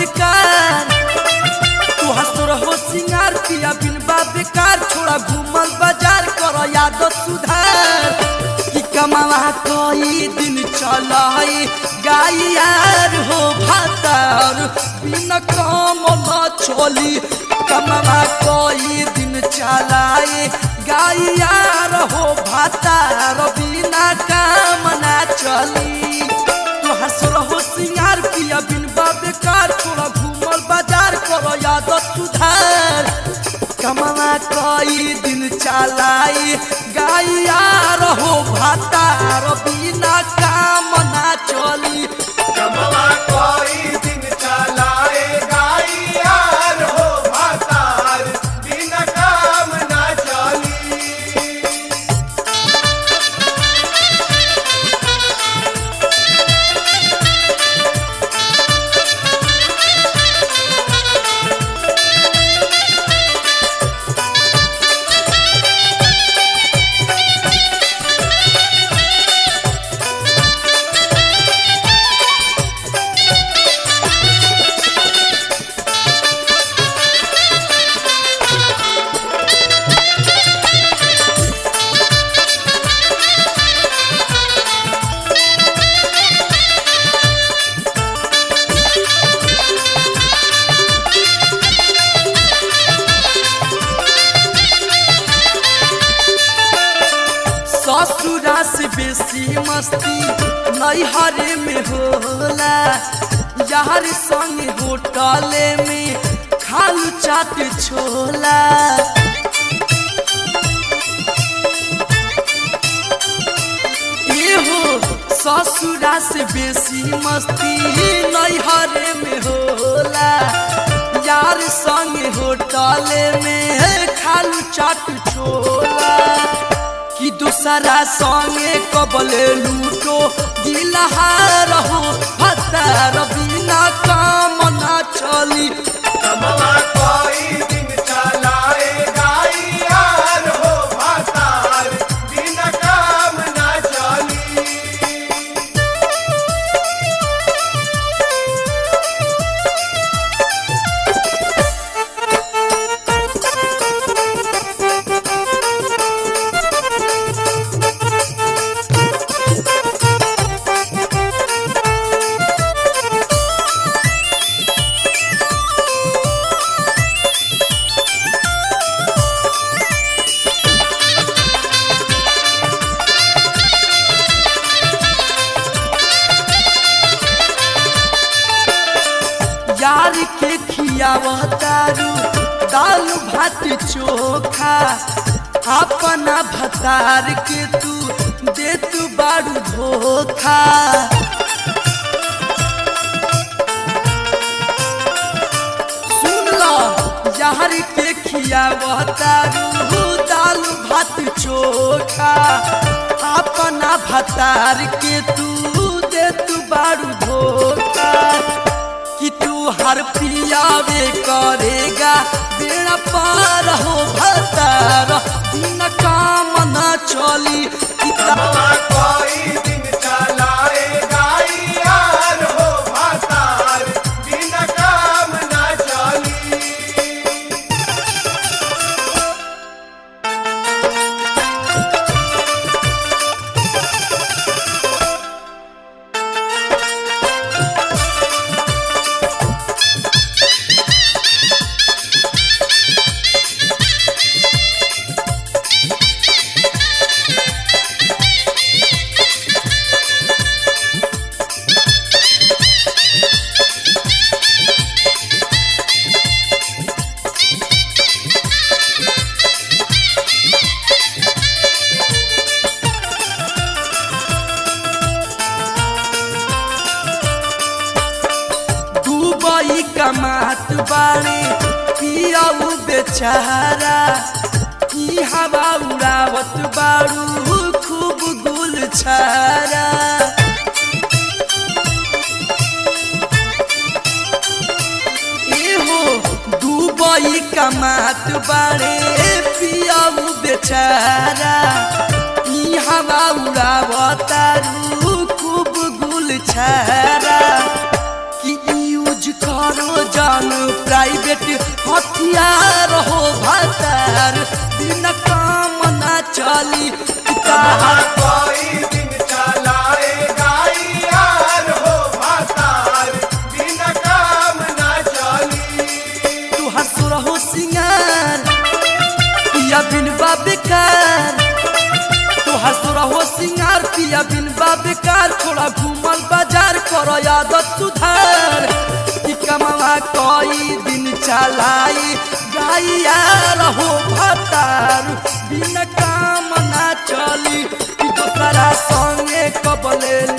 बेकार तू हसुर हो सिंगार पिया बिन बा बेकार छोड़ा घूमल बाजार कर यादत सुधार कि कमावा कोई दिन चलाई गाई यार हो भातार बिन काम न चली कमावा कोई दिन चलाई गाई यार हो भातार बिना काम ना चली तू हसुर हो सिंगार पिया बिन बा बेकार छोड़ा घूमल बाजार करो यादत सुधार कमला कई दिन चलाई गाइया रहो भातार बिना काम ना चली कमवा कोई दिन चलाए गाई यार हो भातार बिन काम ना चली ससुरा से बेसी मस्ती नैहरे में होला यार संग होटले में खालू चाट छोला एहो ससुरा से बेसी मस्ती नैहरे में होला यार संग होटले में खालू चाट छोला कि दूसरा संगे कबले लूटो दिलहार हो हतार बिना काम ना चली कमवा कोई दिन चलाए गाई यार हो भातार बिन काम ना चली यार के खियावतारू दाल भात चोखा अपना भतार के तू दे तू बारू धोखा सुन लो यार के खियावतारू दाल भात चोखा अपना भतार के तू दे तू बारू धोखा कि तू हर पियावे करेगा बेड़ा पार हो भतार दिन काम न चली कि ता- कमवा कोई दिन चलाए गाई यार हो भातार बिन काम ना चली दुबई कमात बाड़े पियाऊ बेचारा ई हवा उड़ावत बाड़ू खूब गुल छारा एहो दुबई कमात बाड़े पियाऊ बेचारा ई हवा उड़ावतारू खूब गुल छारा कि यूज कर हमरो जान प्राइवेट हथियार हो भातार बिना काम ना चली कमवा कोई दिन चलाएगा यार हो भातार बिना काम ना चली तू हंसुर हो सिंगार पिया बिन बेकार तू हंसुर हो सिंगार पिया बिन बेकार थोड़ा घूमल बाजार करो आदत सुधार ई कमवा कोई दिन चलाई गाइया रहो भतार बिना काम ना चली ई दोसरा संगे कबले